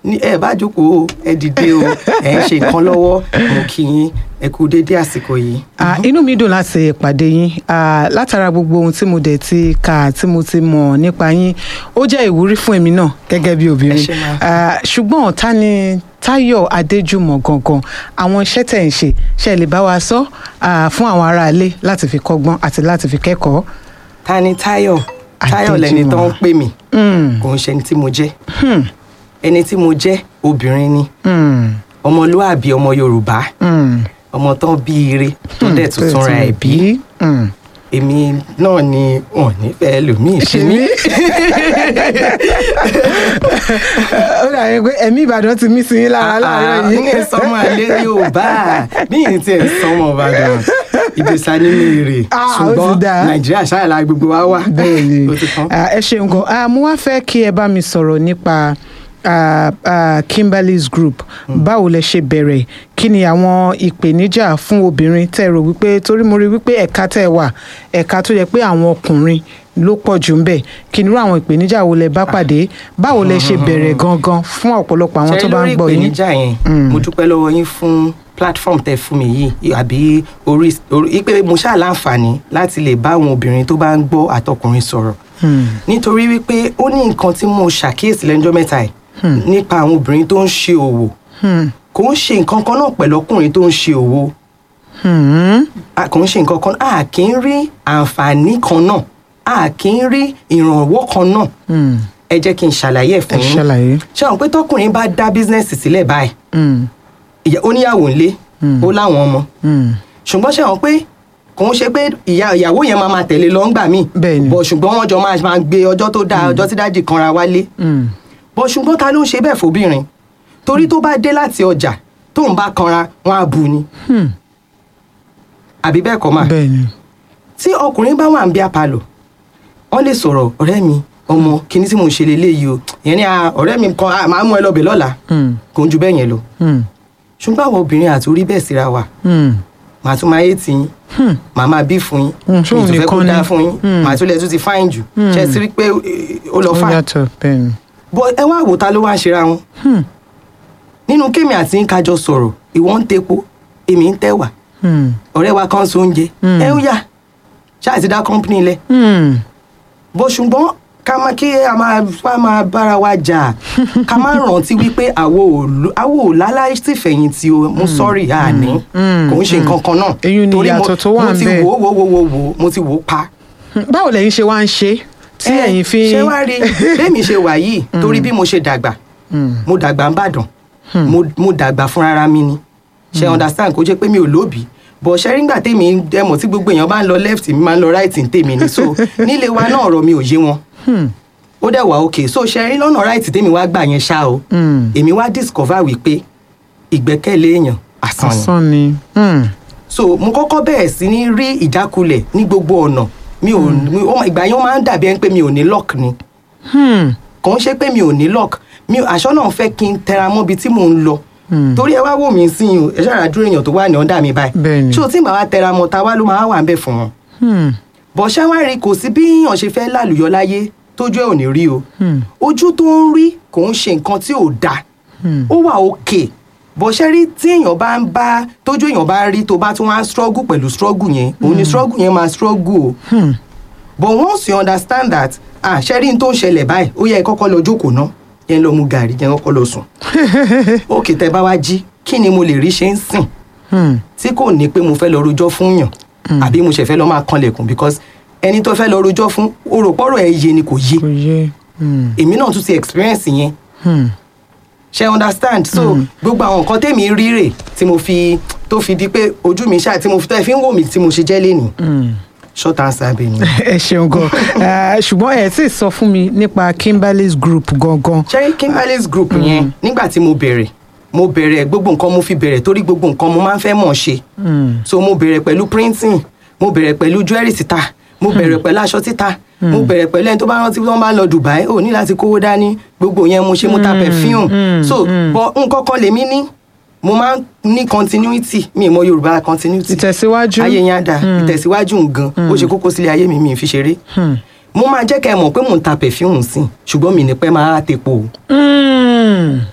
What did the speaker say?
ní ẹ bá jókòó ẹ dìde o ẹ ń ṣe nǹkan lọ́wọ́ mo kí yín ẹ kú déédéé àsìkò yìí. Ah, inú mi dùn láti pàdé yín Ah, látara gbogbo ohun tí mo dẹ̀ ti kà tí mo ti mọ̀ nípa yín ó jẹ́ ìwúrí fún èmi náà gẹ́gẹ́ bí obìnrin Ẹ ṣé ma. Ah, ṣùgbọ́n ta ni Táyọ̀ Adéjùmọ̀ gangan àwọn iṣẹ́ tẹ̀ ń ṣe ṣe lè bá wa sọ ah, fún àwọn aráalé láti fi kọ́gbọ́n àti láti fi kẹ́kọ̀ọ́. ta ni Táyọ̀ Táyọ̀ lẹni tó ń pè mí Mm, kò ń ṣe ẹni tí mo jẹ́ hmm, ẹni tí mo jẹ́ obìnrin ni hmm, ọmọlúàbí ọmọ Yorùbá hmm. ọmọ tán bí ire tó dẹ̀ tuntun ra ẹ̀ bí Hmm. èmi náà ni wọn nífẹ̀ẹ́ lòmíì ṣe mí. ó dàbí pé ẹ̀mí Ìbàdàn ti mí sí yín lára láàárọ̀ ní yìí. sọmọ alẹ́ Yorùbá ní ìyẹn tí ẹ̀ ń sọmọ Ìbàdàn ìjẹsà nínú èrè Ah, ó ti ṣùgbọ́n dáa. Nàìjíríà ṣáàlà gbogbo wa wà bẹ́ẹ̀ni ó ti tán. Ah, ẹ ṣeun gan Ah, mo wá fẹ́ kí ẹ bá mi sọ̀rọ̀ nípa ah, ah, Kimberly's Group báwo lẹ ṣe bẹ̀rẹ̀ kí ni àwọn ìpèníjà fún obìnrin tẹ́ ẹ rò wípé torí mo rí wípé ẹ̀ka tẹ́ ẹ wà ẹ̀ka tó yẹ pé àwọn ọkùnrin ló pọ̀ jù ń bẹ̀ kí ni irú àwọn ìpèníjà wo lẹ bá pàdé báwo lẹ ṣe bẹ̀rẹ̀ gangan fún ọ̀pọ̀lọpọ̀ àwọn tó ṣe bá ń lórí gbọ́ yín. ìpèníjà yẹn mo dúpẹ́ lọ́wọ́ yín fún platform tẹ fún mi yìí àbí orí orí pé mo ṣáà láǹfààní láti lè bá àwọn obìnrin tó bá ń gbọ́ àtọkùnrin sọ̀rọ̀ Hmm. nítorí wípé ó ní nǹkan tí mo ṣàkíyèsí lẹ́jọ́ mẹ́ta yìí nípa àwọn obìnrin tó ń ṣe òwò Hmm. kò ń ṣe nǹkan kan náà pẹ̀lú ọkùnrin tó ń ṣe òwò Hmm. a kò ń ṣe nǹkan kan a kì í rí àǹfààní kan náà a kì í rí ìrànwọ́ kan náà Hmm. ẹ jẹ́ kí n ṣàlàyé ẹ̀ ẹ fún yín ṣàlàyé. ṣé àwọn pé tọkùnrin bá dá bísínẹ́sì sílẹ̀ báyìí Hmm. ìyá ó níyàwó ńlé ó láwọn ọmọ Hmm. ṣùgbọ́n ṣé àwọn pé kò ń ṣe pé ìyá ìyàwó yẹn máa máa tẹ̀lé lọ ńgbà míì Bẹ́ẹ̀ni. bọ̀ ṣùgbọ́n wọ́n jọ máa máa gbé ọjọ́ tó dáa ọjọ́ tí dájì kanra wálé Hmm. bọ̀ ṣùgbọ́n ta ló ń ṣe bẹ́ẹ̀ fóbìnrin torí tó bá dé láti ọjà tóun bá kanra wọn á bu ni Hmm. àbí bẹ́ẹ̀ kọ́ mà bẹ́ẹ̀ni. tí ọkùnrin bá wà ń bí apalọ̀ wọ́n lè sọ̀rọ̀ ọ̀rẹ́ mi ọmọ kíní tí mo ń ṣe leléyìí o ìyẹn ni "Ah, ọ̀rẹ́ mi kan ah, màá mú ẹ lọ bẹ̀ lọ́la Hmm. kò ń ju bẹ́ẹ̀ yẹn lọ Hmm. ṣùgbọ́n àwọn obìnrin àti orí bẹ́ẹ̀ síra wa Hmm. màá tún máa yé tì yín Hmm. màá máa bí fún yín Mm, mi ṣóun tún fẹ́ kó nìkan dáa ni. fún yín Mm. màá tún lẹ̀ tún ti fáìn jù ṣe sí rí pé eh, ó lọ ó fáìn yàtọ̀ bẹ́ẹ̀ni. bọ́ ẹ wá wò ta ló wá ń ṣera wọn Hmm. nínú kémi àti ń kájọ sọ̀rọ̀ ìwọ ń tepo èmi ń tẹ̀wà Hmm. ọ̀rẹ́ wa kan so oúnjẹ Mm. ẹ ń yà ṣáà ti dá kọ́ńpìnì lẹ̀ Hmm. bó ṣùgbọ́n ká má kí a máa wá máa bára wa jà ká má rántí wípé àwo ò ló- àwo ò láláìsí fẹ̀yìntì o mo sọ́ọ̀rì àní Mm. kò ń ṣe nǹkan kan náà Èyí ni Torí mo- ìyàtọ̀ tó wà mo ti ńbẹ̀. wò ó wò ó wò ó wò ó mo ti wò ó pa. Hmm. báwo lẹ̀yin ṣe wá ń ṣe tí Ẹ, ẹ̀yin fi. ṣé wá rí bẹ́ẹ̀mi ṣe wà yìí torí bí mo ṣe dàgbà Hmm. mo dàgbà ń bàdàn mo mo dàgbà fúnra mi ni ṣe understand kó jẹ́ pé mi ò lóbi bọ̀ ṣe rí ngbà tèmi dẹ́mọ̀ tí gbogbo èèyàn bá ń lọ left mi máa ń lọ right ní tèmi ni so nílé wa náà ọ̀rọ̀ mi ò yé wọn Hmm. ó dẹ̀ wá òkè so ṣe rí lọ́nà right tèmi wá gbà yẹn ṣá o Hmm. èmi wá discover wípé ìgbẹ́kẹ̀lé èèyàn asán ni asán ni. Hmm. so mo kọ́kọ́ bẹ̀rẹ̀ sí ní rí ìjákulẹ̀ ní gbogbo ọ̀nà mi ò mi- ó máa- ìgbà yẹn ó máa ń dàbí ẹni pé mi ò ní lock ni Hmm. kò ń ṣe pé mi ò ní lock mi ò- àṣọ náà fẹ́ kí n tẹra mọ́ ibi tí mò ń lọ Hmm. torí ẹ wá wò mí sí i o ẹ ṣáà dúró èèyàn tó wà ní ọ̀dà mi báyìí Bẹ́ẹ̀ni. ṣé o tí màá wá tẹra mọ́ ta wá ló máa wà ń bẹ̀ fún wọn Hmm. bọ̀ ṣé wá rí kò sí bí èèyàn ṣe fẹ́ lálùyọ láyé tójú ẹ̀ ò ní rí o Hmm. ojú tó ń rí kò ń ṣe nǹkan tí ò dáa Hmm. ó wà òkè bó ṣe rí tí èèyàn bá ń bá tójú èèyàn bá rí tó bá tún wá ń struggle pẹ̀lú struggle yẹn òun ni struggle yẹn máa struggle o Hmm. but once you understand that ah ṣe rí n tó ń ṣẹlẹ̀ báyìí ó yẹ kọ́kọ́ lọ jókòó ná yẹn lọ mu gàrí yẹn kọ́kọ́ lọ sùn òkè tẹ bá wá jí kí ni mo lè rí ṣe ń sìn Hmm. tí kò ní pé mo fẹ́ lọ rojọ́ fún yàn àbí mo ṣe fẹ́ lọ máa kanlẹ̀kùn because ẹni tó fẹ́ lọ rojọ́ fún oròpọ̀rọ̀ ẹ̀ yé ni kò yé kò yé. Hmm. èmi náà tún ti experience yẹn Hmm. ṣe understand so gbogbo àwọn nǹkan tèmi rí rè tí mo fi tó fi di pé ojú mi ṣáà tí mo fi tẹ́ fi ń wò mí tí mo ṣe jẹ́ lénìí Hmm. short answer bẹ́ẹ̀ ni. ẹ ṣeun gan Eh, ṣùgbọ́n ẹ tí ì sọ fún mi nípa Kimberly's Group gangan. ṣe Kimberly's group yẹn nígbà tí mo bẹ̀rẹ̀ mo bẹ̀rẹ̀ gbogbo nǹkan mo fi bẹ̀rẹ̀ torí gbogbo nǹkan mo máa ń fẹ́ mọ̀ ṣe Hmm. so mo bẹ̀rẹ̀ pẹ̀lú printing mo bẹ̀rẹ̀ pẹ̀lú jewelry títa mo bẹ̀rẹ̀ pẹ̀lú aṣọ títa mo bẹ̀rẹ̀ pẹ̀lú ẹni tó bá rántí wọ́n bá lọ Dubai ò ní láti kówó dání gbogbo yẹn mo ṣe mo ta perfume mm, so but nǹkan kan lèmi ní mo máa ń ní continuity mi ì mọ Yorùbá continuity ìtẹ̀síwájú. ayé yẹn á dà ìtẹ̀síwájú ngan ó ṣe kókó sílé ayé mi mi ì fi ṣeré Hmm. mo máa jẹ́ kẹ́ ẹ mọ̀ pé mò ń ta perfume sí ṣùgbọ́n mi ní pẹ́ máa tepo o Hmm.